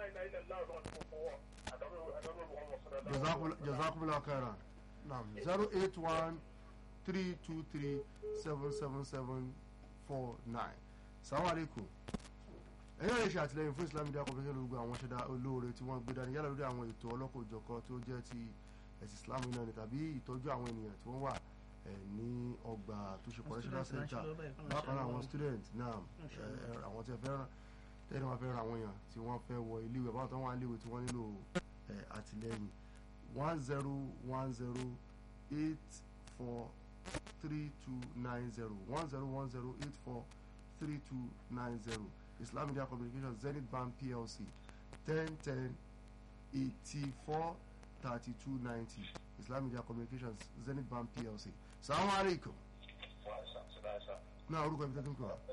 jazakumullahu khairan naam zero eight one three two three seven seven seven four nine salamu alaikum ẹ̀yọ́ lè ṣe àtìlẹyìn fún Islam Media Corporation gbogbo àwọn ṣẹ̀dá olóore tí wọ́n gbé dání yálà lórí àwọn ètò ọlọ́kọ̀ọ́jọ̀kọ tó jẹ́ ti ẹ̀sìn Islam náà ni tàbí ìtọ́jú àwọn ènìyàn tí wọ́n wà ní ọgbà tó ṣe correctional center bákan náà àwọn student náà àwọn tí wọ́n fẹ́ràn tẹ́lẹ̀ wọn fẹ́ràn àwọn èèyàn tí wọ́n fẹ́ wọ iléèwé báwọn tó wà iléèwé tí wọ́n nílò àtìlẹyìn one zero one zero eight four three two nine zero one zero one zero eight four three two nine zero Islam Media Communications Zenith Bank PLC ten ten eighty four thirty two ninety Islam Media Communications Zenith Bank PLC. Salaam alaikum. náà orúkọ ibi tẹ́tí ń pè wá.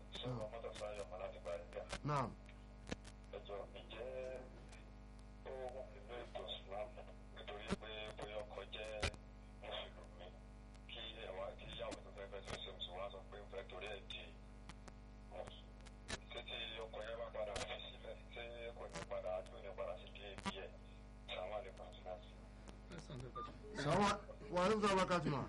náà. ẹjọ ǹjẹ́ ó wà nínú ètò Islam nítorí pé bóyá ọkọ jẹ́ mùsùlùmí kí ẹwà kí ìyàwó tó fẹ́ fẹ́ tó ṣe mùsùlùmí wá sọ pé ń fẹ́ torí ẹ̀ di mùsùlùmí títí ọkọ yẹn bá padà fi sílẹ̀ tí kò ní padà tó ní padà sí dé ibi ẹ̀ sàwọn àlekún sí náà sí. sàwọn wà ní sọ wákàtí mà.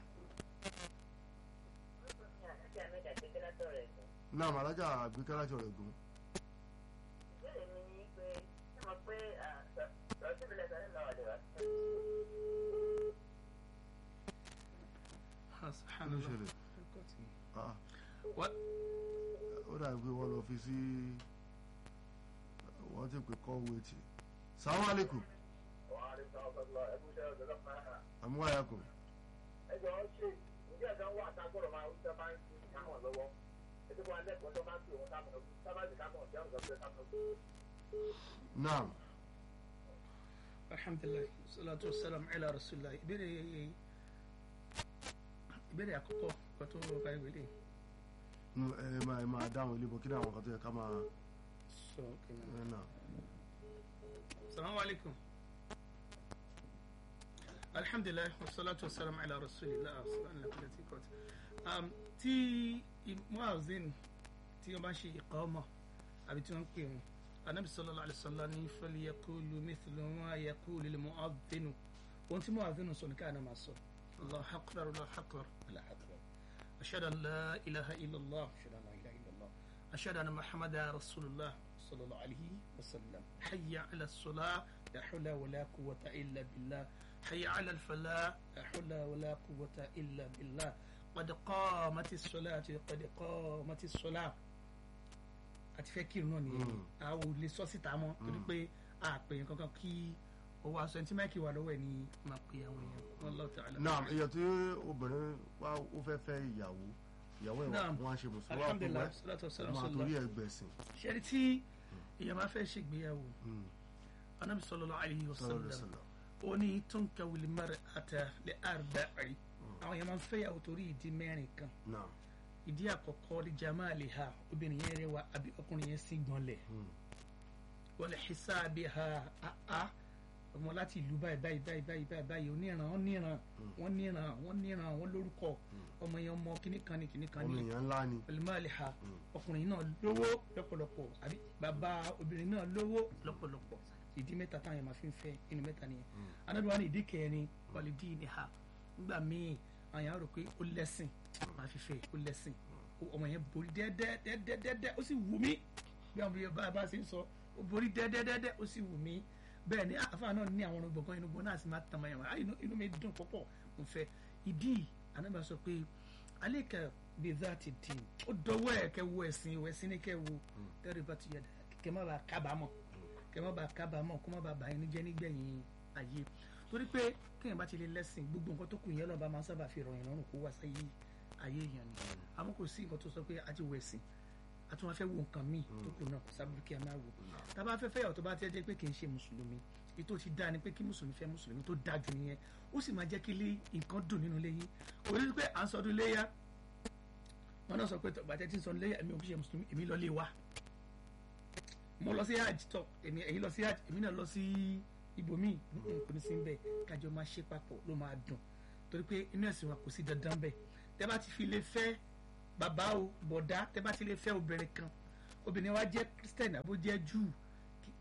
náà màlájà àgbékẹ́ láti ọ̀rẹ́ gùn. ìbéèrè mi ni pé ṣé mo pé sọ̀rọ̀ síbi lẹ́sọ̀ nínú ọ̀dẹ̀ wá. kí ló ṣẹlẹ̀ Ah, ó dàbí pé wọ́n lọ fi sí wọ́n ti pè kọ́ wéètì. sàwọn àlékún àmúwáyà kù. ẹjọ́ ṣe ìdí ẹ̀dá wà tágbọ̀rọ̀ máa ń sábà ń fi kámọ̀ lọ́wọ́ ètò wọn lẹ́kọ̀ọ́ tó máa ń fi òun kámọ̀ lọ́wọ́ sábà ti kámọ̀ ọ̀jẹ́ ọ̀gá pé kámọ̀ lọ́wọ́. náà alhamdulilayi salatu wasalam ala rasulillah ìbéèrè ìbéèrè àkọ́kọ́ kan tó parí wẹlé mm, ẹ máa ẹ máa dáhùn ilé bọ̀ kí ni àwọn kan tó yẹ ká máa sọ kìnnà. ẹ náà. salamu alaykum alhamdulilayi wasalatu wasalam ala rasulillah sallallahu alayhi wa sallam tí muazin tí wọ́n bá ṣe iqama àbí tí wọ́n ń pè wọn anabi sallallahu alayhi wa sallam ní falyaqulu mithla ma yaqulu lil mu'adhdhin ohun tí mu'adhdhin sọ ní káàná máa sọ allahu akbar allahu akbar allahu akbar ashhadu an la ilaha illallah ashhadu an la ilaha illallah ashhadu anna muhammadan rasulullah sallallahu alayhi wa sallam hayya ala salah la hawla wa la quwwata illa billah hayya ala al falah la hawla wa la quwwata illa billah qad qamati as-salatu qad qamati as-salah àti fẹ́ kírun náà nìyẹn àwọn ò lè sọ síta mọ́ torí pé àpèyàn kankan kí owó aṣọ ẹni tí máìkì wà lọ́wọ́ ẹ̀ ní máa pe àwọn èèyàn wallahu ta'ala. náà èèyàn tí obìnrin wá ó fẹ́ fẹ́ ìyàwó ìyàwó ẹ̀ Naam. wọ́n á ṣe mùsùlùmí wá fún alhamdulilah wẹ́ salatu wasalam máa sallam torí ẹ̀ gbẹ̀sìn. ṣẹ́ni tí èèyàn máa fẹ́ ṣègbéyàwó Mm, anabi sallallahu alayhi wa sallallahu alaihi sallam wasallam. ó ní tunkahu al-mar'ata li arba'i àwọn èèyàn máa ń fẹ́yàwó torí ìdí mẹ́rin kan náà ìdí àkọ́kọ́ li jamaliha obìnrin yẹn rẹwà àbí ọkùnrin yẹn sì gbọ́nlẹ̀ Mm, wa li hisabiha àá ọmọ láti ìlú báyìí báyìí báyìí báyìí báyìí báyìí oníran wọn níran wọn níran wọn níran wọn lórúkọ ọmọ yẹn ọmọ kìnnì kan ní kìnnì kan ọmọ ní èèyàn ńlá ni. pẹlúmọ́àlìhà ọkùnrin náà lówó lọ́pọ̀lọpọ̀ àbí bàbá obìnrin náà lówó lọ́pọ̀lọpọ̀ ìdí mẹ́ta táwọn yẹn máa fi ń fẹ́ inú mẹ́ta nìyẹn anáduwa ní ìdí kẹrin wàlídì ní ha nígbà míì àwọn yẹn á rò pé ó lẹ́sìn máa fi fẹ́ ó lẹ́sìn Ó- ọmọ yẹn borí dẹ́dẹ́dẹ́dẹ́dẹ́ ó sì wù mí bí àwọn yorùbá bá ṣe ń sọ ó borí dẹ́dẹ́dẹ́dẹ́ ó sì wù mí bẹ́ẹ̀ ni àfa náà ní àwọn ọ̀gbọ̀ngàn inú gbọ́n náà sì máa tàn máa yàn wá inú inú mi dùn púpọ̀ mo fẹ́ ìdí anábà sọ pé aleka bizati din ó dọwọ́ ẹ̀ kẹ́ wo ẹ̀sìn wo ẹ̀sìn ní kẹ́ wo tẹ́rì bá ti yẹ dá kẹ́ má bàa kábàámọ̀ kẹ́ má bàa kábàámọ̀ kó má bàa bàa ẹni jẹ́ nígbẹ̀yìn ayé torí pé kéèyàn bá ti lè lẹ́sìn gbogbo nǹkan tó kù yẹn lọ́ba máa ń sábà fi rọ̀yìn lọ́rùn kó wá sáyé ayé èèyàn ni àmọ́ kò sí nǹkan tó sọ pé a ti wọ ẹ̀sìn a tún wá fẹ́ wo nǹkan míì tó kù náà kò sábà kí a máa wò tá a bá fẹ́ fẹ́yàwó tó bá tẹ́ jẹ́ pé kì í ṣe mùsùlùmí èyí tó ti dáa ni pé kí mùsùlùmí fẹ́ mùsùlùmí tó dáa jù nìyẹn ó sì máa jẹ́ kí ilé nǹkan dùn nínú ilé yín òní pé à ń sọdún léyà wọn náà sọ pé bàtẹ́ tí ń sọdún léyà èmi ò kí ṣe mùsùlùmí èmi lọ lé wa mo lọ sí hajj tọ èmi èyí lọ sí hajj èmi náà lọ sí ibòmíì nǹkan kò ní sí bẹ́ẹ̀ kájọ máa ṣe papọ̀ ló máa dùn torí pé inú ẹ̀sìn wa kò sí dandan bẹ́ẹ̀ tẹ́ bá ti fi lè fẹ́ bàbá o bọ̀dá tẹ́ bá ti lè fẹ́ obìnrin kan obìnrin wa jẹ́ christian àbó jẹ́ jew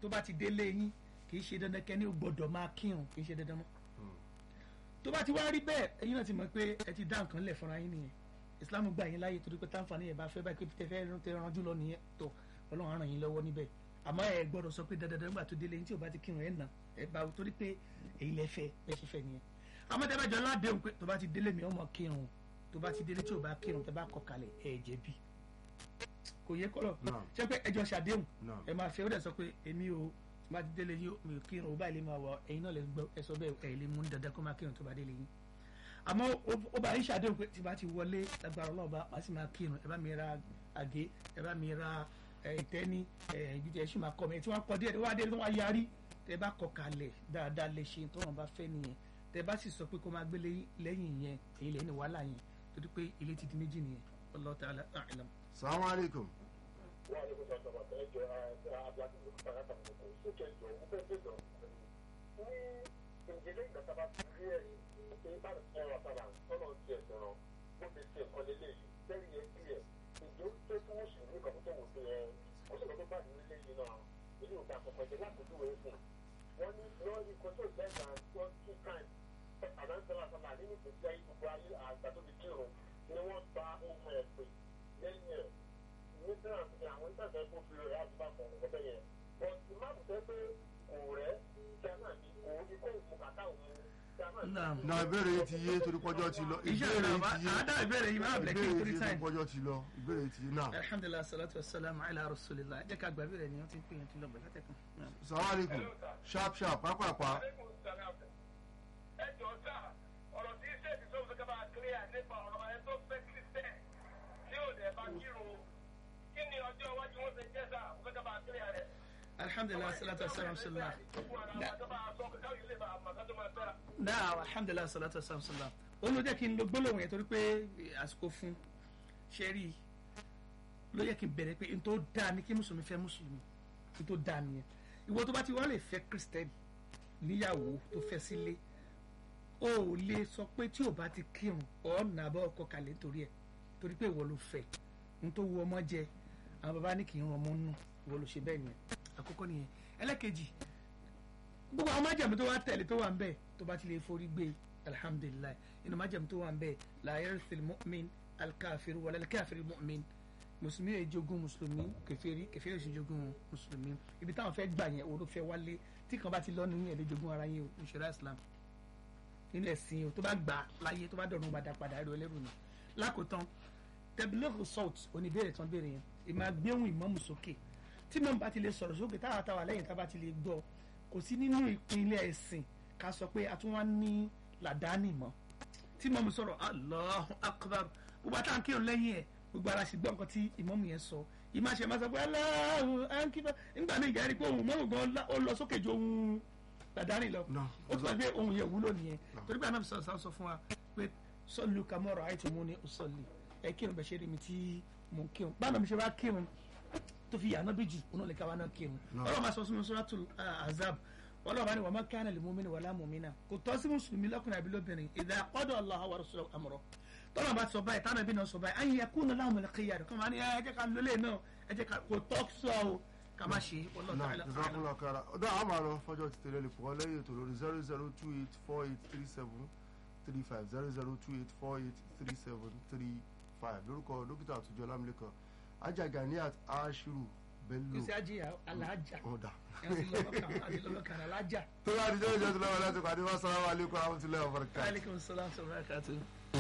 tó bá ti délé yín kì í ṣe dandan kẹ́ni ó gbọ́dọ̀ máa kírun kì í ṣe dandan mọ́ tó bá ti wá rí bẹ́ẹ̀ ẹ̀yin náà ti mọ̀ pé ẹ ti dá nǹkan lẹ̀ fúnra yín nìyẹn islam gbà yín láàyè torí pé táǹfààní yẹn bá fẹ́ báyìí pé tẹ́fẹ́ tẹ ranjú lọ nìyẹn tó ọlọ́run á ràn yín lọ́wọ́ níbẹ̀ àmọ́ ẹ gbọ́dọ̀ sọ pé dandan nígbà tó délé yín tí ò bá ti kírun ẹ̀ nà ẹ bá torí pé èyí lẹ fẹ́ bẹ́ẹ̀ ṣe fẹ́ nìyẹn àmọ́ tẹ́ bá jọ ládéhùn pé tó bá ti délé mi ọmọ kírun tó bá ti délé tí ò bá kírun tẹ́ bá kọ kalẹ̀ ẹ jẹ̀bi kò yẹ kọ́lọ̀ Naam. ṣé pé ẹjọ́ ṣàdéhùn Naam. ẹ máa fẹ́ ó dẹ̀ sọ pé èmi o tó bá ti délé yín mi ò kírun ó báyìí lè máa wọ ẹ̀yin náà lè gbọ́ ẹ sọ bẹ́ẹ̀ ẹ̀ lè mú dandan kó máa kírun tó bá délé yín àmọ́ ó- ó bá yín ṣàdéhùn pé tí bá ti wọlé lágbára ọlọ́ọ̀bá wá sì máa kírun ẹ bá mi ra àgé ẹ bá mi ra ẹ, ìtẹ́ni ẹ, ìgbìtì ẹ sì máa kọ́ mi tí wọ́n kọ́ díẹ̀ wá dé tí wọ́n yarí tẹ bá kọ kalẹ̀ dáadáa lè ṣe tó wọn bá fẹ́ nìyẹn tẹ bá sì sọ pé kó máa gbélé lẹ́yìn yẹn èyí lẹ́yìn ní wàhálà yẹn torí pé ilé ti di méjì nìyẹn Wallahu ta'ala a'lam. salamu alaikum wà á lè kó sọ̀tọ̀ bàtà ẹjọ́ abdulhaki ló kọ́ pàrọ̀ pàrọ̀ kò sókè jọ mo fẹ́ bẹ̀ lọ. ní ìdílé ìgbàta bá ti rí ẹ̀yìn pé bá ọ̀rọ̀ sábà tọ́lọ̀ ti ẹ̀ sọ̀rọ̀ bó ti ṣe nǹkan lélẹ̀ yìí lẹ́yìn yẹn bí ẹ̀ ìjọ tó fún mùsùlùmí kan tó wò pé ẹ kó sọ̀rọ̀ tó bá ní ilé yìí náà èyí ò bá kọ̀kọ́ jẹ lákòókò rẹ̀ fún wọn ní wọn ní kó tó lẹ́gbàá wọn two times àdáńsọ́lá sábà nínú ìgbésí ayé gbogbo ayé àgbà tó ti kírun ni wọ́n gba ohun ẹ̀ pè lẹ́yìn ẹ̀ nígbà tí àwọn ìtàgé kó fi rẹ̀ àdúrà kan ọ̀bẹ yẹn but ìmáàmù sọ pé kò rẹ̀ kí a náà ní kò ní kó òkú kàkà òun kí a náà ní. Naam. na ìbéèrè yìí ti yé torí pọ́jọ́ ti lọ Insha ìbéèrè Allah, yìí ti yé àádá ìbéèrè yìí máa bẹ̀rẹ̀ kí n ìbéèrè torí yìí ti yé time. torí pọ́jọ́ ti lọ ìbéèrè yìí ti yé náà alhamdulilah salatu wa salam ala rasulillah jẹ́ ká gbàgbé rẹ̀ ni wọ́n ti ń pè yẹn ti lọ bẹ̀rẹ̀ látẹ̀kùn. salamu alaikum sharp sharp pápápá ẹ jọ sá ọ̀rọ̀ tí sẹ́ẹ̀tì tó ń fẹ́ kábàá clear nípa ọ̀rọ̀ ẹ tó fẹ́ kírísítẹ̀ tí ò dẹ̀ bá kírun kí ni ọjọ́ iwájú wọn ṣe jẹ́ sá ó fẹ́ kábàá clear rẹ̀. alhamdulilah salatu wa salam sallam. gbogbo ara wa tó bá a sọ káwọn ilé bá a mọ̀ ká tó máa tẹ́ra. náà alhamdulilah salatu wa salam sallam. ó ló jẹ́ kí n lo gbólóhùn yẹn torí pé àsìkò fún ṣẹ́rí ló yẹ kí n bẹ̀rẹ̀ pé n tó dáa ni kí mùsùlùmí fẹ́ mùsùlùmí n tó dáa nìyẹn ìwọ tó bá ti wá lè fẹ́ kírísítẹ́nì níyàwó tó fẹ́ sílé o ò lè sọ pé tí ò bá ti kírun ọ̀nà àbọ̀ ọkọ̀ kalẹ̀ nítorí ẹ̀ torí pé ìwọ ló fẹ́ n tó wu ọmọ jẹ àwọn baba ní kì í ran ọmọ nù ìwọ ló ṣe bẹ́ẹ̀ nìyẹn àkọ́kọ́ nìyẹn ẹlẹ́kejì gbogbo àwọn májàmú tó wà tẹ̀lé tó wà ń bẹ̀ tó bá ti lè forí gbé alihamudulilayi inú májàmú tó wà ń bẹ̀ la yarithul mu'min alkafir wala alkafir mu'min mùsùlùmí yẹn jogún mùsùlùmí kèfèrí kèfèrí yẹn jogún mùsùlùmí ibi táwọn fẹ́ gbà yẹn òun fẹ́ wálé tí kan bá ti lọ́nu yẹn lè jogún ara yẹn o ìṣẹ̀rá islam nínú ẹ̀sìn o tó bá gbà láyé tó bá dọ̀rùn padà padà ẹ̀rọ ẹlẹ́rù ni lákòótán tẹ̀bílẹ́kù salt oníbèrè tán béèrè yẹn ìmọ̀ gbéhùn ìmọ̀mù sókè tí mọ̀mù bá ti lè sọ̀rọ̀ sókè táwa táwa lẹ́yìn tá a bá ti lè gbọ́ kò sí nínú ìpínlẹ̀ ẹ̀sìn ká sọ pé a tún wá ní làdáni mọ́ tí mọ̀mù sọ̀rọ̀ Allahu akbar gbogbo àtàwọn kírun lẹ́yìn ẹ̀ gbogbo ara sì gbọ́ nǹkan tí ìmọ̀mù yẹn sọ ìmọ̀ àṣẹ máa sọ pé Allahu akbar nígbà míì ìyá rí pé òun mọ̀mù gan ó lọ sókè ju ohun làdáni lọ No. ó tún wá pé ohun yẹn wúlò nìyẹn torí pé anábì sọ̀rọ̀ sọ fún wa pé sọ́ọ̀lù kamọ́rọ̀ àìtí mú ní sọ́ọ̀lì ẹ kírun bẹ́ẹ̀ ṣe rí mi tí mò ń kírun báwo mi ṣe bá kírun tó fi yànnà bí jù òun lè káwa náà kírun No. ọlọ́run máa sọ sínú suratul ah, azab ọlọ́run bá ní wàá má kana lil mu'mini wala mu'mina kò tọ́ sí mùsùlùmí lọ́kùnrin àbí lóbìnrin idha qada Allahu wa rasuluhu amra tọ́lá bá sọ báyìí tánà bí náà sọ báyìí an yakuna lahumul khiyar kọ́ máa ní ẹ jẹ́ ká lólè náà ẹ jẹ́ ká kò tọ́ sọ o ká má ṣe wallahu náà ta'ala a'lam. jazakumullahu khairan ọdọ àwọn máa lọ fọjọ́ ti tẹ̀lé lẹ́kọ̀ọ́ lẹ́yìn ètò lórí zero zero two eight four eight three seven three five zero zero two eight four eight three seven three five lórúkọ dókítà àtúnjọ lámìlẹ́kan ajaganiat ashiru bello kò sí àjẹyà alájà ọ̀dà ẹ̀sìn lọ́lọ́kàn àti lọ́lọ́kàn alájà. tó bá di jẹ́ ìjọ́ tó lọ́wọ́ láti pàdé wá sálámù alaikum warahmatullahi wabarakatuh. aleykum salaam wa rahmatulahi.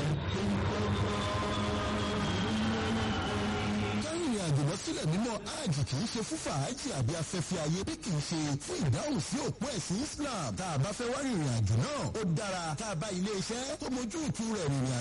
kárìnrìn àjò lọ sílẹ̀ mímọ́ hajj kì í ṣe fún fàájì àbí afẹ́fẹ́ ayé bí kì í ṣe fún ìdáhùn sí òpó ẹ̀sìn Islam tá a bá fẹ́ wá rìnrìn àjò náà ó dára tá a bá ilé iṣẹ́ tó mójú ìtú rẹ̀ rìnrìn àjò